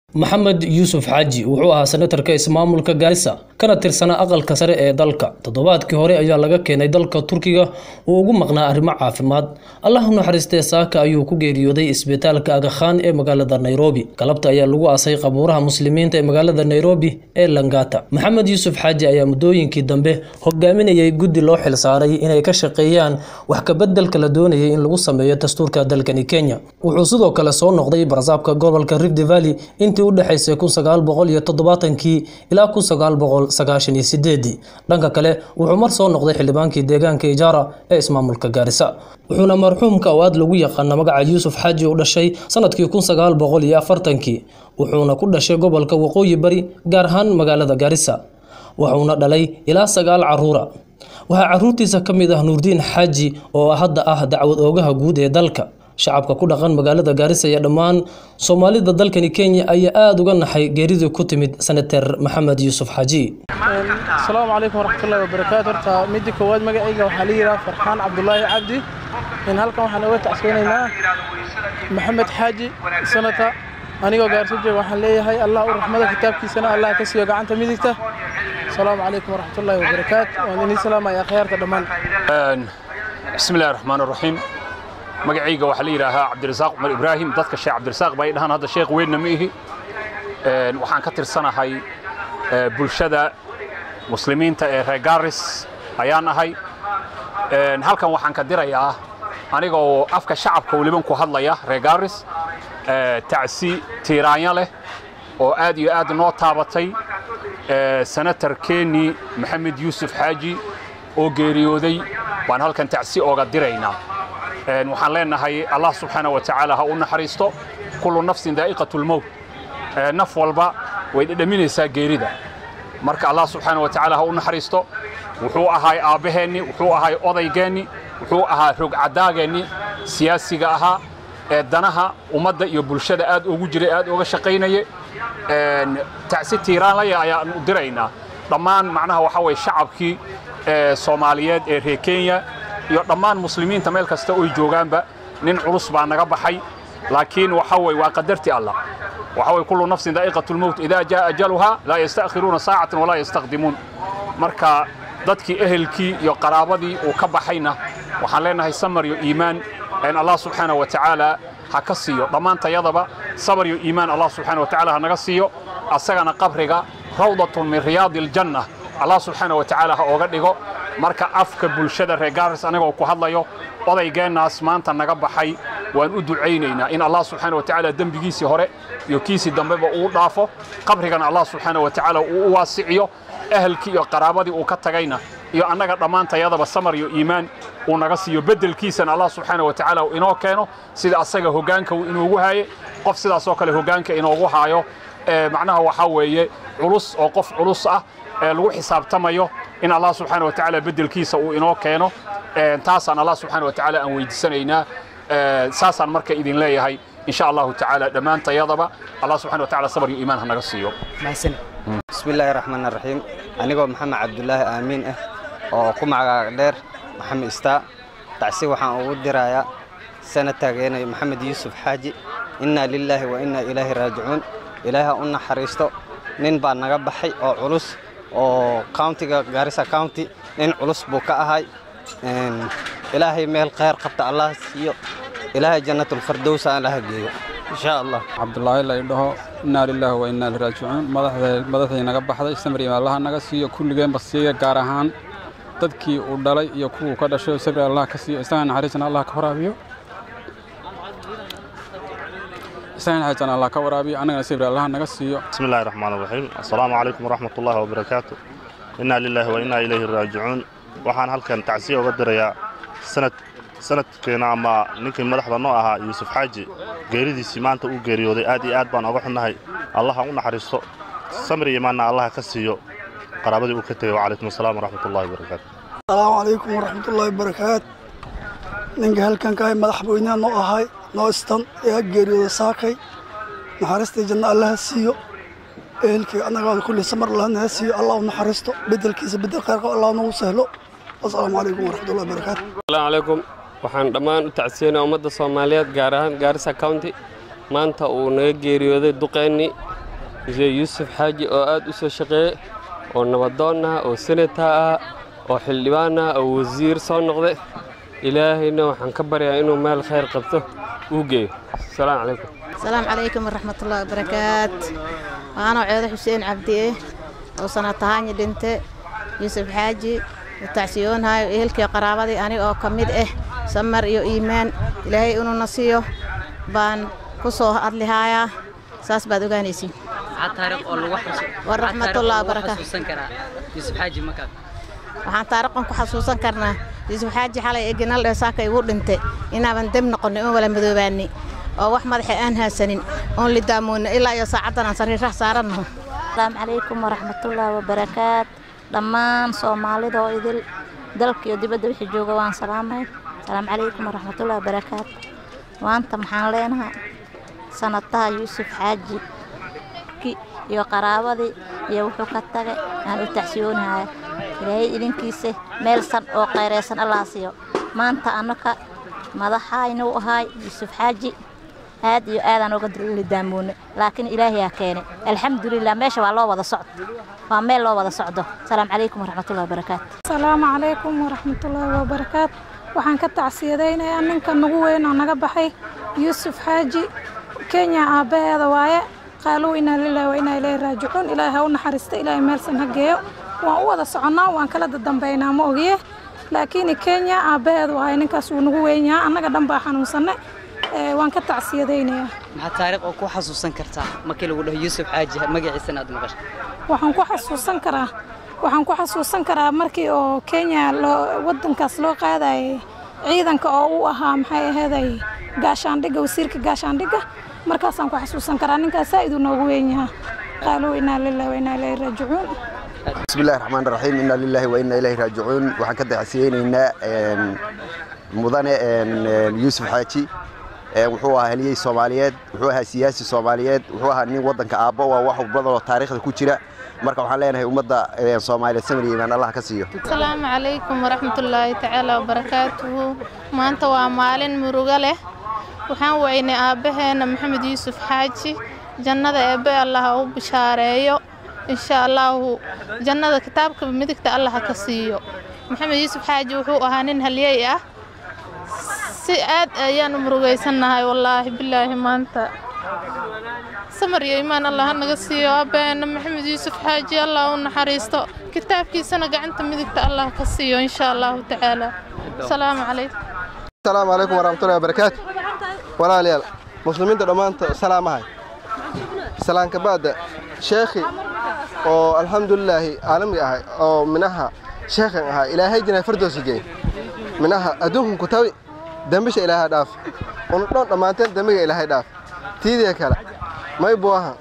maxamed yuusuf xaaji wuxuu ahaa senatarka ismaamulka gaarisa kana tirsanaa aqalka sare ee dalka toddobaadkii hore ayaa laga keenay dalka turkiga uu ugu maqnaa arrimo caafimaad allah u naxariistee saaka ayuu ku geeriyooday isbitaalka agakhaan ee magaalada nairobi galabta ayaa lagu aasay qabuuraha muslimiinta ee magaalada nairobi ee langata maxamed yuusuf xaaji ayaa muddooyinkii dambe hogaaminayay guddi loo xilsaaray inay ka shaqeeyaan wax kabeddelka la doonayay in lagu sameeyo dastuurka dalkani kenya wuxuu sidoo kale soo noqday barasaabka gobolka rift valley intii u dhexaysay kun sagaal boqol iyo toddobaatankii ilaa kun sagaal boqol sagaashan iyo sideedii dhanka kale wuxuu mar soo noqday xildhibaankii deegaanka ijaara ee ismaamulka gaarisa wuxuuna marxuumka oo aad lagu yaqaana magaca yuusuf xaaji u dhashay sanadkii kun sagaal boqol iyo afartankii wuxuuna ku dhashay gobolka waqooyi bari gaar ahaan magaalada gaarisa wuxuuna dhalay ilaa sagaal caruura waxaa caruurtiisa ka mid ah nuurdiin xaaji oo hadda ah dacwad oogaha guud ee dalka shacabka ku dhaqan magaalada gaarisa iyo dhammaan soomaalida dalkani kenya ayaa aada uga naxay geeridii ku timid senater maxamed yuusuf xaaji asalaamu calaykum waraxmatullahi wabarakaatu horta midda koowaad magacayga waxaa la yidhaha farxaan cabdulaahi cabdi in halkan waxaan oga tacseynaynaa maxamed xaaji sanata anigoo gaarso jooga waxaan leeyahay allah u raxmada kitaabkiisana allah ka siiyo gacanta midigta asalaamu calaykum waraxmatullahi wabarakaatu waan inii salaamaya akhyaarta dhammaan bismi illahi raxmaan raxiim magacayga waxaa la yidhaahaa cabdirasaaq cumar ibraahim dadka sheekh cabdirasaaq bay dhahaan hadda sheekh weynna ma ihi waxaan ka tirsanahay bulshada muslimiinta ee reer gaaris ayaan ahay halkan waxaan ka dirayaa anigoo afka shacabka weliban ku hadlaya reer gaaris tacsi tiiraanya leh oo aad iyo aad noo taabatay senator keni maxamed yuusuf xaaji oo geeriyooday waan halkan tacsi ooga diraynaa waxaan leenahay allah subxaana wa tacaala ha u naxariisto kullu nafsin daa'iqatu lmowt naf walba way dhedhaminaysaa geerida marka allah subxaana wa tacaala ha u naxariisto wuxuu ahay aabbaheenni wuxuu ahay odaygeenni wuxuu ahaa rogcadaageenni siyaasiga ahaa ee danaha ummadda iyo bulshada aad ugu jiray aad uga shaqaynaye tacsi tiiraanlaya ayaan u diraynaa dhammaan macnaha waxaa weye shacabkii soomaaliyeed ee reer kenya iyo dhammaan muslimiinta meel kasta oy joogaanba nin culus baa naga baxay laakiin waxa weye waa qadarti allah waxa weye kullu nafsin daa'iqatu lmowt idaa jaa ajaluhaa laa yasta'khiruuna saacatan walaa yastaqdimuun marka dadkii ehelkii iyo qaraabadii uu ka baxayna waxaan leenahay samar iyo iimaan in allah subxaana wa tacaala ha ka siiyo dhammaantayadaba sabar iyo iimaan allah subxaana wa tacaala ha naga siiyo asagana qabriga rawdatun min riyaadi aljanna allah subxaana wa tacaala ha ooga dhigo marka afka bulshada reer gaaris anigoo ku hadlayo odaygeennaas maanta naga baxay waan u ducaynaynaa in allah subxaana wa tacaala dembigiisii hore iyo kiisii dambeba uu dhaafo qabrigana allah subxaana wa tacaala uu u waasiciyo ahalkii iyo qaraabadii uu ka tagayna iyo annaga dhammaantayadaba samar iyo iimaan uu naga siiyo beddelkiisana allah subxaana wa tacaala uu inoo keeno sida asaga hoggaanka uu inoogu haaye qof sidaasoo kale hoggaanka inoogu haayo macnaha waxaa weeye culus oo qof culus ah ee lagu xisaabtamayo in allah subxaana wa tacaala beddelkiisa uu inoo keeno taasaan allah subxaana wa tacaala aan weydiisanaynaa saasaan marka idin leeyahay in sha allahu tacaala dhammaantayadaba allah subxana wa tacaala sabar iyo iimaan ha naga siiyo bismi illaahi raxmaan raxiim anigoo maxamed cabdulaahi aamiin ah oo ku magac dheer maxamed istaa tacsi waxaan ugu dirayaa sanatageena maxamed yuusuf xaaji innaa lilaahi wa innaa ilaahi raajicuun ilaaha u naxariisto nin baa naga baxay oo culus oo countiga gaarisa county nin culus buu ka ahay ilaahay meel khayr qabta allah siiyo ilaahay jannatulfardowsa allaha geeyo insha allah cabdulaahi la idhaho innaa lilaahi wa innaa ilaihi raajicuun madaxday naga baxday samri allaha naga siiyo kulligeenba siiya gaar ahaan dadkii uu dhalay iyo kuwuu ka dhashay sabri allah ka siiyo isaga naxariisana allah ka waraabiyo isaga naxariisana allah ka waraabiyo annagana sabri allah naga siiyo بسم الله الرحمن الرحيم السلام عليكم ورحمة الله وبركاته إنا لله وإنا إليه راجعون waxaan halkan tacsiya uga dirayaa sanad sanadkeena ama ninkii madaxda noo ahaa yuusuf xaaji geeridiisii maanta uu geeriyooday aad iyo aad baan oga xunnahay allaha u naxariisto samri imaanna allaha ka siiyo qaraabadii uu ka tegay wacalaykum asalaam waraxmat ullahi wabarakaatu asalaamu calaykum waraxmatullaahi wabarakaatu ninka halkan ka ahay madaxweynaha noo ahay noo istan ee geeriyooda saakay naxariistii janno allaha siiyo ehelkii annagaada kulli samar allahna ha siiyo allah u naxariisto beddelkiisa beddel khayr qab allah nagu sahlo asalaamu calaykum waraxmatullahi wabarakaatu asalaamu calaykum waxaan dhammaan u tacsiyeynaa ummadda soomaaliyeed gaar ahaan gaarisa county maanta uu naga geeriyooday duqeennii muse yuusuf xaaji oo aad u soo shaqeeye oo nabadoon ah oo senata ah oo xildhibaan ah oo wasiir soo noqde ilaahayna waxaan ka baryaa inuu meel khayr qabto uu geeyo asalaamu calaykum asalaamu calaykum waraxmatullahi wabarakaat waanoo ceedo xuseen cabdiye oo sanatahaanyi dhinte yuusuf xaaji tacsiyoonhayo ehelkii qaraabadii aniga oo ka mid ah samar iyo iimaan ilaahay inuuna siiyo baan ku soo hadlihaayaa saas baad ogaanaysiin waraxmatullahi wabarakaatu waxaan taariqan ku xasuusan karnaa yuusuf xaaji xalay ee ginal ee saaka igu dhintay inaaban deb noqonnay oon wala madoobaanay oo wax madaxa aan haasanin oon lidaamoonna ilaa iyo saacaddan aan sariiraha saarannaho asalaamu calaykum waraxmatullaahi wabarakaat dhammaan soomaalida oo idil dalka iyo dibadda wixii jooga waan salaamay asalaamu calaykum waraxmatullaahi wabarakaat maanta maxaan leenahay sanataha yuusuf xaaji iyo qaraabadii iyo wuxuu ka tagay aan u tacsiyoonahaya ilaahay idinkiisa meel san oo qayraysan allaa siiyo maanta annaka madaxaynuu ahaay yuusuf xaaji aad iyo aadaan uga lidaamoonay laakiin ilaahayaa keenay alxamdulilah meesha waa loo wada socdo waa meel loo wada socdo asalaamu calaykum waraxmatullahi wabarakaatu asalaamu calaykum waraxmatullaahi wabarakaat waxaan ka tacsiyadaynayaa ninka nagu weyn oo naga baxay yuusuf xaaji kenya aabbaheeda waaye qaaluu inaa lilahi wa inaa ilayhi raajicuun ilaahay ha u naxariista ilaahay meelsan ha geeyo waan u wada soconnaa waan kala dadambaynaa ma ogiye laakiin kenya aabbaheedu waaye ninkaas wuu nagu weyn yahaa annaga dhan baa xanuunsanne waan ka tacsiyadaynayaa maxaa taariikh oo ku xasuusan kartaa markii lagu dhaho yuusuf xaaji magaciisana aad maqashay waxaan ku xasuusan karaa waxaan ku xasuusan karaa markii oo kenya loo waddankaas loo qaadayay ciidanka oo u ahaa maxay aheeday gaashaandhigga wasiirka gaashaandhigga markaasaan ku xasuusan karaa ninkaas saa iduu noogu weyn yahaa qaaluu inaa lillahi wa inaa ilayhi raajicuun بسم الله الرحمن الرحيم إنا لله وإنا إليه راجعون waxaan ka tacsiyeynaynaa mudane yuusuf xaaji wuxuu ahaa haliyey soomaaliyeed wuxuu ahaa siyaasi soomaaliyeed wuxuu ahaa nin waddanka aabbo waa wax badan oo taariikhda ku jira marka waxaan leenahay ummadda soomaaliyeed samir iyo imaan allah ka siiyo asalaamu calaykum waraxmatullaahi tacaala wabarakaatuhu maanta waa maalin murugo leh waxaan weynay aabbaheenna maxamed yuusuf xaaji jannada eebbe allah ha u bishaareeyo insha allaahu jannada kitaabka midigta allah ha ka siiyo maxamed yuusuf xaaji wuxuu ahaa nin halyey ah si aad ayaan u murugaysannahay wallaahi bilaahi maanta samar iyo imaan allah ha naga siiyo aabbaheena maxamed yuusuf xaaji allah u naxariisto kitaabkiisana gacanta midigta allah ka siiyo insha allahu tacaala asalaamu calaykum asalaamu calaykum waraxmatullahi wabarakaatu walaalayaal muslimiinta dhammaanta salaamahay salaanka ba'da sheekhi oo alxamdulilaahi caalami ahay oo minaha sheekhan ahaa ilaahay jinaa fardoosi geey minaha adduunkan ku tabi dembisha ilaahay dhaaf unu dhan dhammaanteen dembiga ilaahay dhaaf tiidii kale may buu aha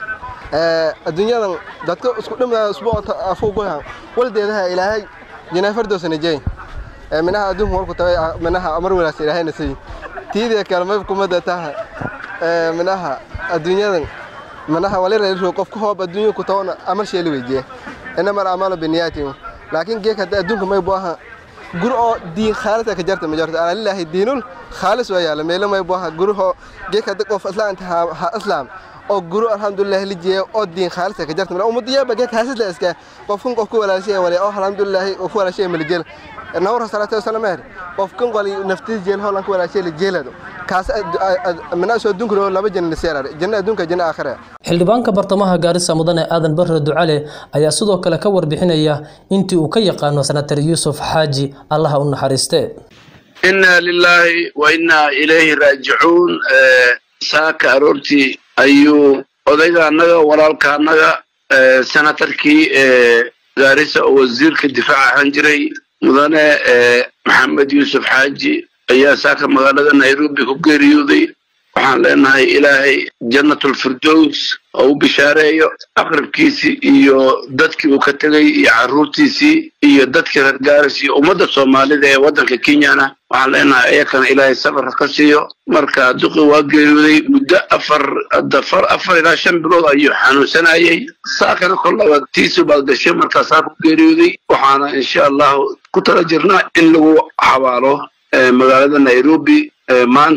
adduunyadan dadka isku dhimaya usbuucta afuugoyahan waldeedaha ilaahay jinaa fardoosina jeey minaha adduunkan warku tabi minaha amar wanaagsan ilaahayna siiy tiidii kale may kumada taha minaha adduunyadan manaha walirayro qofka hoob adduunya ku tawna amal sheeli weydiye inama alamalu biniyaatin laakiin geek hadda adduunka may buu aha gur oo diin khaalisa ka jarta ma jarto ala lillahi diinul khaalis waa yaala meelo may buu aha gurho geek hadda qof islaanta ha islaam oo guru alxamdulilah lijiye oo diin khaalisa ka jarta ummadiyaaba geek haasisla iska qofkan qofku walaashay wale oo alxamdulilah qofku walaashay malijel nawr salaatu wasalaam eer qofkan qoli naftiis jeel hoolan ku walaashay lijeelado kaas mana soo dunkiro laba janna seerar janna adduunka janna aakhira xildhibaanka bartamaha gaarisa mudane aadan barre ducale ayaa sidoo kale ka warbixinaya intii uu ka yaqaano senatar yuusuf xaaji allaha u naxariiste inna lilaahi wa innaa ilayhi raajicuun saaka aroortii ayuu odayga annaga walaalka annaga senatarkii gaarisa oo wasiirka difaaca ahaan jiray mudane maxamed yuusuf xaaji ayaa saaka magaalada nairobi ku geeriyooday waxaan leenahay ilaahay jannatulfirdows oo u bishaareeyo aqrabkiisii iyo dadkii uu ka tegey iyo carruurtiisii iyo dadkii reer gaaris iyo ummadda soomaalida ee waddanka kenyana waxaan leenahay iyakana ilaahay sabar ka siiyo marka duqi waa geeriyooday muddo afar dafar afar ilaa shan bilood ayuu xanuunsanayay saakana kollaba tiisu baad gashay markaasaa ku geeriyooday waxaana insha allahu ku tala jirnaa in lagu xabaalo magaalada nairobi maanta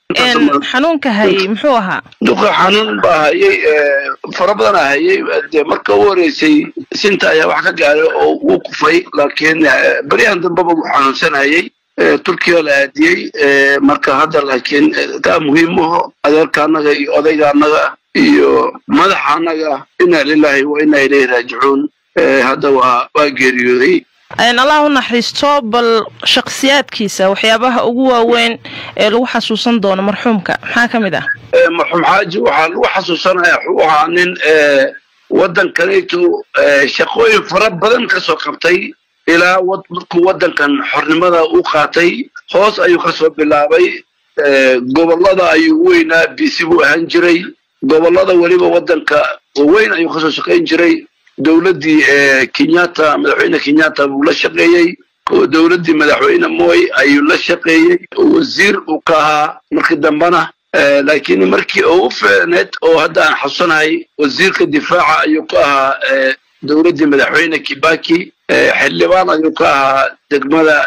xanuunka hayay muxuu ahaa duqa xanuun baa hayay fara badan aa hayay dee marka u horeysay sinta ayaa wax ka gaaray oo uu kufay laakiin beryahan dambeba wuu xanuunsanayay turkiya la aadiyey marka hadda laakiin taa muhiim aho adeerka annaga iyo odayga annaga iyo madaxa annaga inaa lilahi wa inaa ilayhi raajicuun hadda waa waa geeriyooday allah u naxariisto bal shakhsiyaadkiisa waxyaabaha ugu waaweyn ee lagu xasuusan doono marxuumka maxaa ka mid ah marxuum xaaji waxaa lagu xasuusanaya wuxuu ahaa nin waddankanaytu shaqooyin fara badan ka soo qabtay ilaa markuu waddankan xornimada u qaatay hoos ayuu ka soo bilaabay gobollada ayuu weynaa bisi buu ahaan jiray gobollada weliba waddanka weyn ayuu kasoo shaqayn jiray dowladdii kenyatta madaxweyne kenyatta buu la shaqeeyey dowladdii madaxweyne moy ayuu la shaqeeyey wasiir uu ka ahaa markii dambena laakiin markii uu u fiicneed oo hadda aan xasuusanahay wasiirka difaaca ayuu ka ahaa dowladdii madaxweyne kibaki xildhibaan ayuu ka ahaa degmada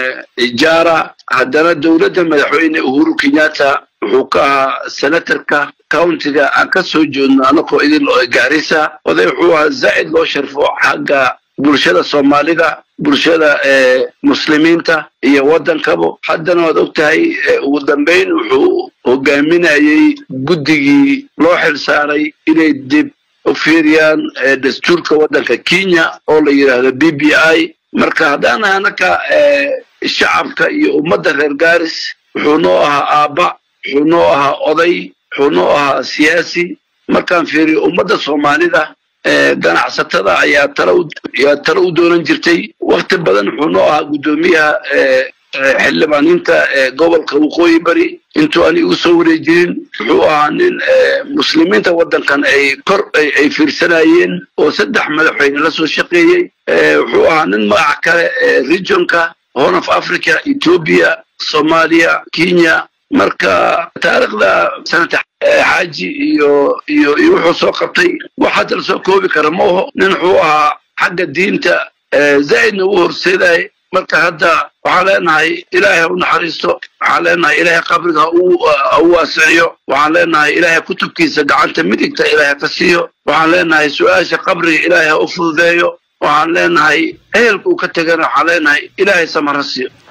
jara haddana dowladda madaxweyne uhuru kenyatta wuxuu ka ahaa senatorka countiga aan ka soo jeedno anakoo idin gaarisa oday wuxuu ahaa zaa'id loo sharfo xagga bulshada soomaalida bulshada muslimiinta iyo waddankaba haddana waad og tahay ugu dambayn wuxuu hogaaminayey guddigii loo xil saaray inay dib u fiiriyaan dastuurka waddanka kenya oo la yidhaahdo b b i marka haddaan anaka shacabka iyo ummadda reer gaaris wuxuu noo ahaa aabba wuxuu noo ahaa oday wuxuu noo ahaa siyaasi markaan fiiriyo ummadda soomaalida ganacsatada ayaa taloyaa talo u doonan jirtay wakti badan wuxuu noo ahaa guddoomiyaha xildhibaaniinta gobolka waqooyi bari intuu ani igu soo wareejirin wuxuu ahaa nin muslimiinta waddankan ay kor ay fiirsanayeen oo saddex madaxweyne la soo shaqeeyey wuxuu ahaa nin magac kale regionka horn of africa ethiopia soomaaliya kenya marka taariikhda sanata xaaji iyo iyo iyo wuxuu soo qabtay wax hadda la soo koobi kara ma aho nin wuxuu ahaa xagga diinta zaa'idna u horseeday marka hadda waxaan leenahay ilaahay ha u naxariisto waxaan leenahay ilaahay qabriga ha u waasiciyo waxaan leenahay ilaahay kutubkiisa gacanta midigta ilaahay ka siiyo waxaan leenahay su-aasha qabriga ilaahay ha u fududeeyo waxaan leenahay ehelka uu ka tegana waxaan leenahay ilaahay samar ha siiyo